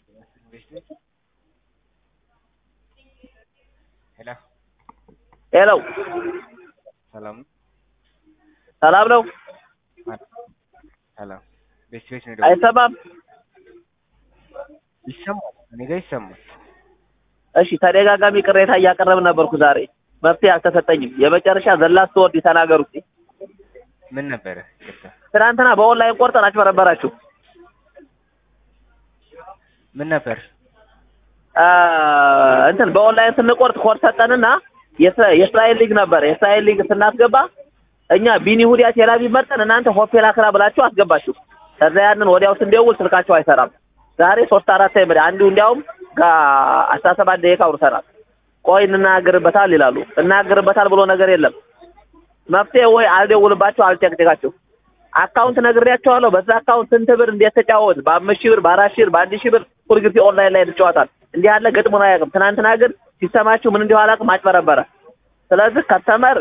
ሄሎ ሄሎ ሰላም ነው? ሰላም ነው? ሰላም ቤት ቤት ነው የደወልኩት። አይሰማም? ይሰማል፣ እኔ ጋር ይሰማል። እሺ ተደጋጋሚ ቅሬታ እያቀረብን ነበርኩ ዛሬ መፍትሄ አልተሰጠኝም። የመጨረሻ ዘላስ ወርድ ተናገሩ እስኪ። ምን ነበረ? ይቅርታ ትናንትና በኦንላይን ቆርጠን አጭበረበራችሁ። ምን ነበር? አ፣ እንትን በኦንላይን ስንቆርጥ ኮድ ሰጠንና የእስራ- የእስራኤል ሊግ ነበር። የእስራኤል ሊግ ስናስገባ እኛ ቢኒ ሁዲያ ቴላቪቭ መርጠን እናንተ ሆፔል አክራ ብላችሁ አስገባችሁ። ከዛ ያንን ወዲያው ስንደውል ስልካቸው አይሰራም። ዛሬ ሶስት አራት ታይም አንዱ እንዲያውም ከአስራ ሰባት ደቂቃ አውርተናል። ቆይ እንናገርበታል ይላሉ። እናገርበታል ብሎ ነገር የለም። መፍትሄ ወይ አልደውልባቸው አልጨቅጭቃቸው። አካውንት ነግሬያቸዋለሁ። በዛ አካውንት ስንት ብር እንዴት ተጫወት፣ በአምስት ሺህ ብር፣ በአራት ሺህ ብር፣ በአንድ ሺህ ብር ሁልጊዜ ኦንላይን ላይ ትጫወታል። እንዲህ ያለ ገጥሞን አያውቅም። ትናንትና ግን ሲሰማችሁ ምን እንዲሁ አላውቅም አጭበረበረ። ስለዚህ ከስተመር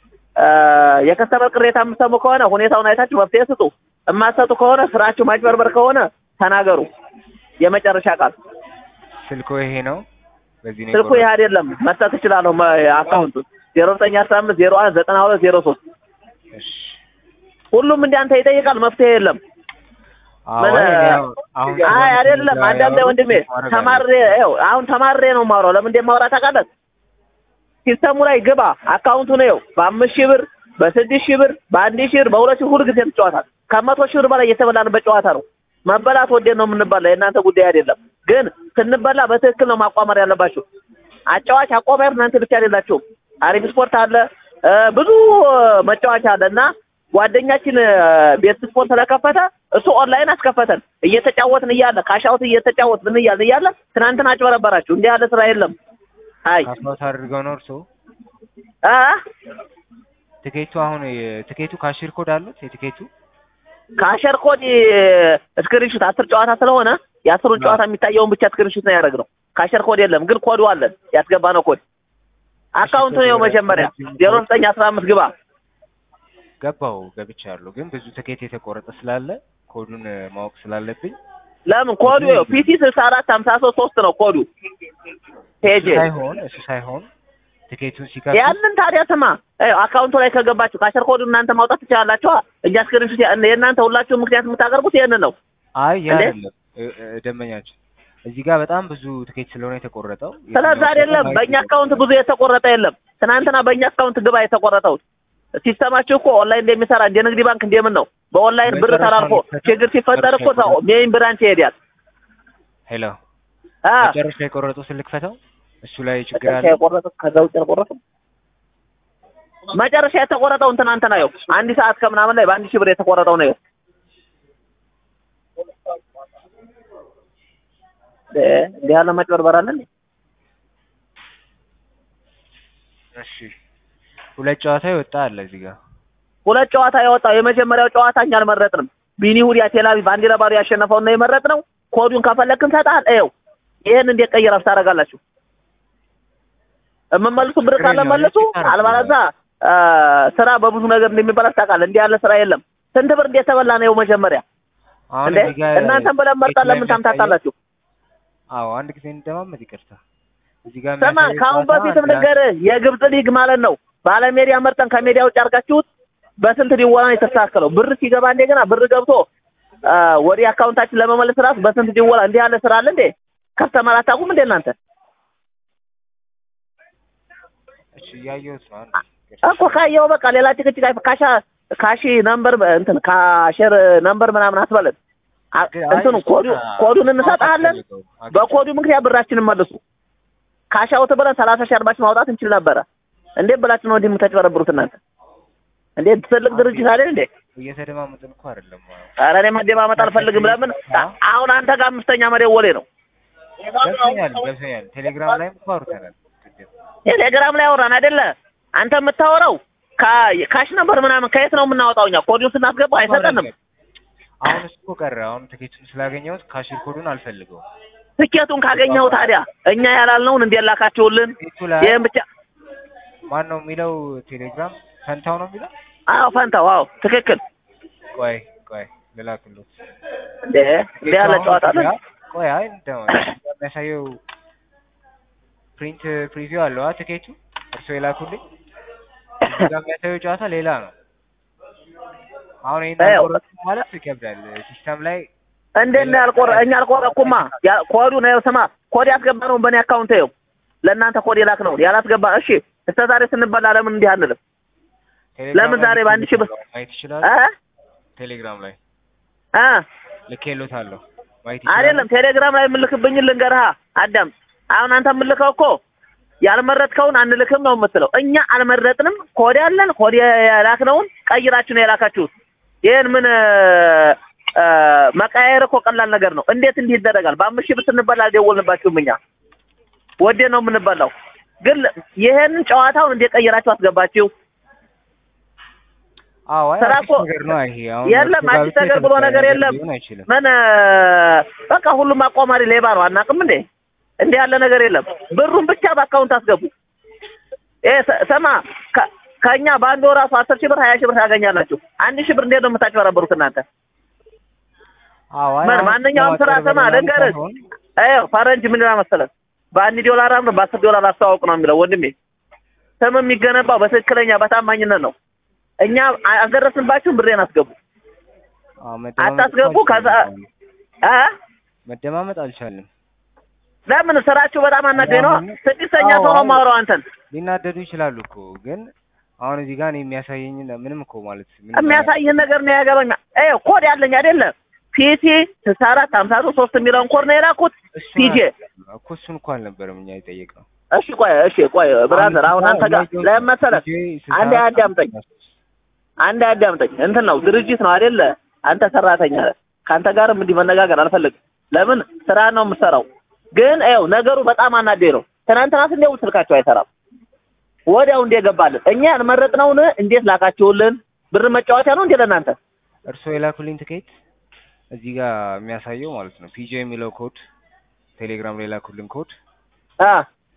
የከስተመር ቅሬታ የምትሰሙ ከሆነ ሁኔታውን አይታችሁ መፍትሄ ስጡ። የማትሰጡ ከሆነ ስራችሁ ማጭበርበር ከሆነ ተናገሩ። የመጨረሻ ቃል ስልኮ ይሄ ነው። በዚህ ነው ስልኩ ይህ አይደለም። መስጠት እችላለሁ። አካውንቱ ዜሮ ዘጠኝ አስራ አምስት ዜሮ አንድ ዘጠና ሁለት ዜሮ ሶስት እሺ። ሁሉም እንዲያንተ ይጠይቃል። መፍትሄ የለም። አዎ፣ ምን- እኔ አሁን- አሁን አይ አይደለም። ስለሆነ አንዳንዴ ወንድሜ ማድረግ ተማሬ አለብን። ይኸው አሁን ተማሬ ነው የማወራው። ለምን እንደማወራ ታውቃለህ? ሲስተሙ ላይ ግባ። አካውንቱ ነው ይኸው በአምስት ሺህ ብር፣ በስድስት ሺህ ብር፣ በአንድ ሺህ ብር፣ በሁለት ሺህ ሁል ጊዜ ትጫወታል። ከመቶ ሺህ ብር በላይ እየተበላንበት ጨዋታ ነው። መበላት ወዴት ነው የምንበላ? የእናንተ ጉዳይ አይደለም። ግን ስንበላ በትክክል ነው ማቋመር ያለባችሁ። አጫዋች አቋማር እናንተ ብቻ አይደላችሁም። አሪፍ ስፖርት አለ እ ብዙ መጫወቻ አለ እና ጓደኛችን እ ቤት ስፖርት ስለከፈተ እሱ ኦንላይን አስከፈተን እየተጫወትን እያለ ካሻውት እየተጫወትን እያለ እያለ ትናንትና አጭበረበራችሁ። እንዲህ ያለ ስራ የለም። አይ ካስማት አድርገው ነው እርስዎ አ ትኬቱ አሁን የ- ትኬቱ ካሽር ኮድ አሉት የትኬቱ ካሸር ኮድ ስክሪንሹት አስር ጨዋታ ስለሆነ የአስሩን ጨዋታ የሚታየውን ብቻ ስክሪንሹት ነው ያደረግነው። ካሸር ኮድ የለም ግን ኮዱ አለን ያስገባነው ኮድ አካውንቱ ነው መጀመሪያ ዜሮ ዘጠኝ አስራ አምስት ግባ ገባው ገብቻለሁ። ግን ብዙ ትኬት የተቆረጠ ስላለ ኮዱን እ, ማወቅ ስላለብኝ ለምን ኮዱ ይኸው ፒሲ ስልሳ አራት ሀምሳ ሶስት ሶስት ነው ኮዱ ፔጅ እሱ ሳይሆን እሱ ሳይሆን ትኬቱን ሲከፍቱ ያንን ታዲያ ስማ ይኸው አካውንቱ ላይ ከገባችሁ ካሸር ኮዱ እናንተ ማውጣት ትችላላችሁ እኛ ስክሪንሹት ያ- የእናንተ ሁላችሁም ምክንያት የምታቀርቡት ይህንን ነው አይ ያ እንዴ? አይደለም እ- እ- ደንበኛችን እዚህ ጋር በጣም ብዙ ትኬት ስለሆነ የተቆረጠው ስለዛ አይደለም በእኛ አካውንት ብዙ የተቆረጠ የለም ትናንትና በእኛ አካውንት ግባ የተቆረጠው ሲስተማችሁ እኮ ኦንላይን እንደሚሰራ እንደ ንግድ ባንክ እንደምን ነው በኦንላይን ብር መጨረሻ ተላልፎ ላይ ችግር ሲፈጠር እኮ ሰው ሜይን ብራንች ይሄዳል ሄሎ አ መጨረሻ የቆረጡ ስልክ ፈተው እሱ ላይ ችግር መጨረሻ አለ የቆረጠው ከዛ ውጭ አልቆረጠም መጨረሻ የተቆረጠውን ትናንትና ነው አንድ ሰዓት ከምናምን ላይ በአንድ ሺህ ብር የተቆረጠው ነው እ እንዲህ ያለ መጭበርበር አለ እንዴ? እሺ ሁለት ጨዋታ ይወጣ አለ እዚህ ጋር ሁለት ጨዋታ የወጣው የመጀመሪያው ጨዋታ እኛ አልመረጥንም። ቢኒ ሁዲያ ቴላቪቭ አንድ ለባዶ ያሸነፈውን ነው የመረጥነው። ኮዱን ከፈለክ እንሰጥሃል። ይኸው ይሄን እንዴት ቀይራችሁ ታደርጋላችሁ? የምመልሱ ብር ችግር ካለ የለውም። መልሱ፣ ይቻላል። አልባለዛ አ፣ ስራ በብዙ ነገር እንደሚበላሽ ታውቃለህ። እንዲህ ያለ ስራ የለም። ስንት ብር እንዴት ተበላ ነው መጀመሪያ አሁን እንዴ? እዚህ ጋር እናንተም ብለን መርጠን ትኬት ላይ ለምን ታምታታላችሁ? አዎ አንድ ጊዜ እንደማመጥ ይቅርታ እዚህ ጋር ስማ የሚያሳየው ከአሁን ጨዋታ በፊትም አንድ ልንገርህ የግብፅ ሊግ ማለት ነው ባለሜዳ መርጠን ከሜዳ ውጭ አድርጋችሁት በስንት ዲወላ ነው የተስተካከለው? ብር ሲገባ እንደገና ብር ገብቶ አ፣ ወደ አካውንታችን ለመመለስ ራሱ በስንት ዲወላ እንዲህ ያለ ስራ አለ እንዴ? ከስተመር አታውቁም እንዴ እናንተ? እሺ እያየሁት ነው አንድ እኮ ካየው በቃ ሌላ ጭቅጭቅ አይፈ- ካሻ ካሺ ነምበር እንትን ካሸር ነምበር ምናምን አትበለን። አ- ግን አይ እንትኑ እሱ ኮዱ በቃ ኮዱን እንሰጥሃለን። አልፈልገውም። አግኝቼ- በኮዱ ምክንያት ብራችንን መልሱ። ካሻውት ብለን ሰላሳ ሺህ አርባ ሺህ ማውጣት እንችል ነበረ። እንዴት ብላችሁ ነው እንዲህ የምታጭበረብሩት እናንተ? እንዴት ትልቅ ድርጅት አይደል እንዴ? እየተደማመጥን እኮ አይደለም ኧረ እኔ መደማመጥ አልፈልግም። ለምን አሁን አንተ ጋር አምስተኛ መደወሌ ነው። ገብቶኛል ገብቶኛል ቴሌግራም ላይም እኮ አውርተናል ቅድም ቴሌግራም ላይ አወራን አይደለ? አንተ የምታወራው ካ- ካሽ ነበር ምናምን ከየት ነው የምናወጣው? እኛ ኮዱን ስናስገባ አይሰጠንም። አሁን እሱ እኮ ቀረ አሁን ትኬቱን ስላገኘሁት ካሽር ኮዱን አልፈልገውም ትኬቱን ካገኘው ታዲያ እኛ ያላልነውን እንዴት ላካችሁልን? ትኬቱ ላይ ይህን ብቻ ማን ነው የሚለው ቴሌግራም ፈንታው ነው የሚለው አዎ፣ ፈንታው አዎ፣ ትክክል። ቆይ ቆይ ልላክልዎት እንዴ እንዴ ያለ ጨዋታ አለ? ቆይ አይ እንደው የሚያሳየው ፕሪንት ፕሪቪው አለው አ ትኬቱ እርስዎ የላኩልኝ እዚህ ጋር የሚያሳየው ጨዋታ ሌላ ነው። አሁን ይሄን አዎ። አልቆረጥኩም ማለት ይከብዳል። ሲስተም ላይ እንዴት ነው ያልቆረ እኛ አልቆረኩማ ያ- ኮዱ ነው ስማ ኮድ ያስገባ ነው በእኔ አካውንት ይኸው ለእናንተ ኮድ የላክ ነው ያላስገባ እሺ እስከ ዛሬ ስንበላ ለምን እንዲህ አንልም ቴሌግራም ለምን ላይ ዛሬ በአንድ ሺህ ብር- ማየት ይችላል። እ ቴሌግራም ላይ እ ልኬሎታለሁ ማየት ይችላል። አይደለም ቴሌግራም ላይ የምልክብኝን ልንገርሃ አዳም አሁን አንተ የምልከው እኮ ያልመረጥከውን አንልክም ነው የምትለው እኛ አልመረጥንም ኮድ ያለን ኮድ የላክነውን ቀይራችሁ ነው የላካችሁት ይህን ምን እ፣ መቀያየር እኮ ቀላል ነገር ነው እንዴት እንዲህ ይደረጋል በአምስት ሺህ ብር ስንበላ አልደወልንባችሁም እኛ ወዴ ነው የምንበላው ግን ይሄንን ጨዋታውን እንዴት ቀይራችሁ አስገባችሁ አዎ አይ ስራ አዲስ እኮ- ነገር ነው ይሄ። አሁን የለም እርሱ ጋር አዲስ ብቻ ነገር ብሎ የተመሰለ ነገር የለም ሊሆን አይችልም። ምን እ፣ በቃ ሁሉም አቋማሪ ሌባ ነው አናውቅም እንዴ እንዲህ ያለ ነገር የለም ብሩን ብቻ በአካውንት አስገቡ ይሄ ሰ- ስማ ከ- ከእኛ በአንድ ወር ራሱ አስር ሺህ ብር ሀያ ሺህ ብር ታገኛላችሁ አንድ ሺህ ብር እንዴት ነው የምታጭበረበሩት እናንተ አዎ አይ ምን አሁን ማንኛውም ስራ ለማጭበርበር ስማ ምናምን ልንገርህ ሳይሆን ይኸው ፈረንጅ ምን ይላል መሰለህ በአንድ ዶላር አምር በአስር ዶላር አስተዋውቅ ነው የሚለው ወንድሜ ስም የሚገነባው በትክክለኛ በታማኝነት ነው እኛ አልደረስንባችሁም ብሬን አስገቡ አዎ መደማመጥ አታስገቡ እኮ ከዛ አልቻልንም። እ መደማመጥ አልቻልንም። ለምን ስራችሁ በጣም አናገኝ ነው አሁን- ስድስተኛ አዎ፣ ሰው ነው አዎ። ማውራው አንተን ሊናደዱ ይችላሉ እኮ ግን አሁን እዚህ ጋር እኔ የሚያሳየኝ ምንም እኮ ማለት ምንም የሚያሳይህን ነገር ነው ያገባኝ ይኸው ኮድ ያለኝ አይደለም ፒሲ ስልሳ አራት ሀምሳ ሶስት ሶስት የሚለውን ኮድ ነው የላኩት እሱን ፒጄ አልነበረም እኮ እሱን እኮ አልነበረም እኛ የጠየቅነው። እሺ ቆይ እሺ ቆይ ብራዘር አሁን አንተ ጋር ለምን መሰለህ አንዴ አዳምጠኝ አንድ አዳምጠኝ እንትን ነው ድርጅት ነው አይደለ አንተ ሰራተኛ ነህ ከአንተ ጋርም እንዲህ መነጋገር አልፈልግም ለምን ስራ ነው የምሰራው ግን ይኸው ነገሩ በጣም አናዴ ነው ትናንትና ስንደውል ስልካቸው አይሰራም ወዲያው እንዴ ገባልን እኛ ያልመረጥነውን እንዴት ላካችሁልን ብር መጫወቻ ነው እንዴ ለእናንተ እርስዎ የላኩልኝ ትኬት እዚህ ጋር የሚያሳየው ማለት ነው ፒጄ የሚለው ኮድ ቴሌግራም ላይ የላኩልን ኮድ አ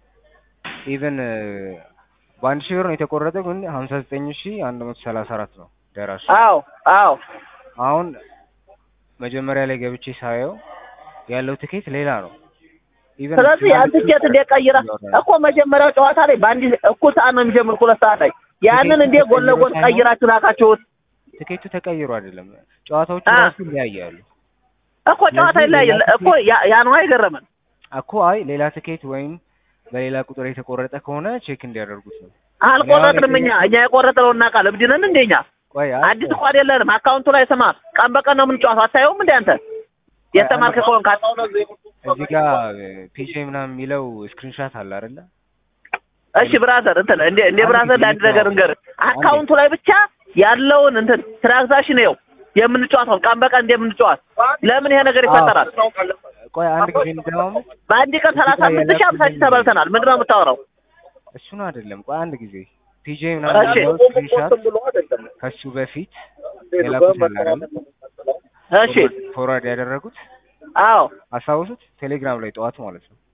ኢቨን በአንድ ሺህ ብር ነው የተቆረጠው ግን ሀምሳ ዘጠኝ ሺህ አንድ መቶ ሰላሳ አራት ነው ደራሽ አዎ አዎ አሁን መጀመሪያ ላይ ገብቼ ሳየው ያለው ትኬት ሌላ ነው። ኢቨን ስለዚህ ያን ትኬት እንዴት ቀይራ እኮ መጀመሪያው ጨዋታ ላይ በአንድ እኩል ሰዓት ነው የሚጀምር ሁለት ሰዓት ላይ ያንን እንዴት ጎን ለጎን ቀይራችሁ ላካችሁት ትኬቱ ተቀይሮ አይደለም ጨዋታዎቹ አ። ራሱ ይለያያሉ እኮ ጨዋታ ይለያያል እኮ ያ- ያ ነው አይገረምን እኮ አይ ሌላ ትኬት ወይም በሌላ ቁጥር የተቆረጠ ከሆነ ቼክ እንዲያደርጉት ነው። አልቆረጥንም እኛ እኛ የቆረጥነው እናውቃለን እብድ ነን እንደ እኛ ቆይ አይ አዲስ እኮ አይደለንም አካውንቱ ላይ ስማ ቀን በቀን ነው የምንጫወተው አታየውም እንደ አንተ የተማርክ ከሆንክ እዚህ ጋር ፒጄ ምናምን የሚለው ስክሪንሻት አለ አይደለ? እሺ ብራዘር እንትን እንደ እንደ ብራዘር ለአንድ ነገር እንገርህ አካውንቱ ላይ ብቻ ያለውን እንትን ትራንዛክሽን ይኸው የምንጫወተው ቀን በቀን እንደምንጫወት ለምን ይሄ ነገር ይፈጠራል ቆይ አንድ ጊዜ እንደማመጥ በአንድ ቀን ሰላሳ አምስት ሺህ አምሳ ሺህ ተበልተናል ምንድን ነው የምታወራው እሱን አይደለም። ቆይ አንድ ጊዜ ፒጄ ምናምን እሺ። የሚለው ስክሪንሻት ከሱ በፊት የላኩት አለ አይደለ? እሺ ፎርዋርድ ያደረጉት አዎ አስታውሱት? ቴሌግራም ላይ ጠዋት ማለት ነው።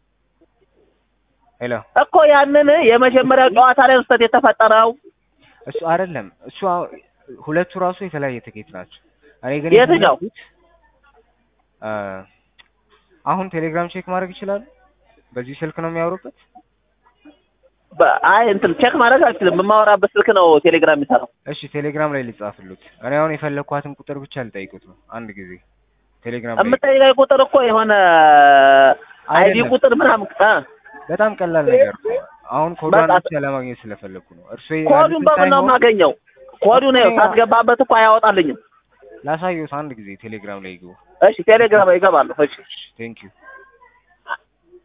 ሄሎ እኮ ያንን የመጀመሪያው ጨዋታ ላይ ውስጠት የተፈጠረው እሱ አይደለም እሱ አሁ- ሁለቱ ራሱ የተለያየ ትኬት ናቸው። እኔ ግን የትኛው? የፈለኩት አ አሁን ቴሌግራም ቼክ ማድረግ ይችላሉ? በዚህ ስልክ ነው የሚያወሩበት? በ- አይ እንትን ቼክ ማድረግ አልችልም የማወራበት ስልክ ነው ቴሌግራም የሚሰራው እሺ ቴሌግራም ላይ ልጻፍሉት። እኔ አሁን የፈለኳትን ቁጥር ብቻ ልጠይቁት ነው። አንድ ጊዜ ቴሌግራም ላይ የምጠይቀኝ ቁጥር እኮ የሆነ አይዲ አይደለም። ቁጥር ምናምን እ በጣም ቀላል ነገር ነው። አሁን ኮዷን በቃ- ብቻ ለማግኘት ስለፈለኩ ነው። እርሱ ኮዱን በምን ነው የማገኘው ኮዱን ነው ሳስገባበት እኮ አያወጣልኝም ላሳየውት አንድ ጊዜ ቴሌግራም ላይ ይግቡ። እሺ ቴሌግራም ይገባለሁ እሺ ቴንክ ዩ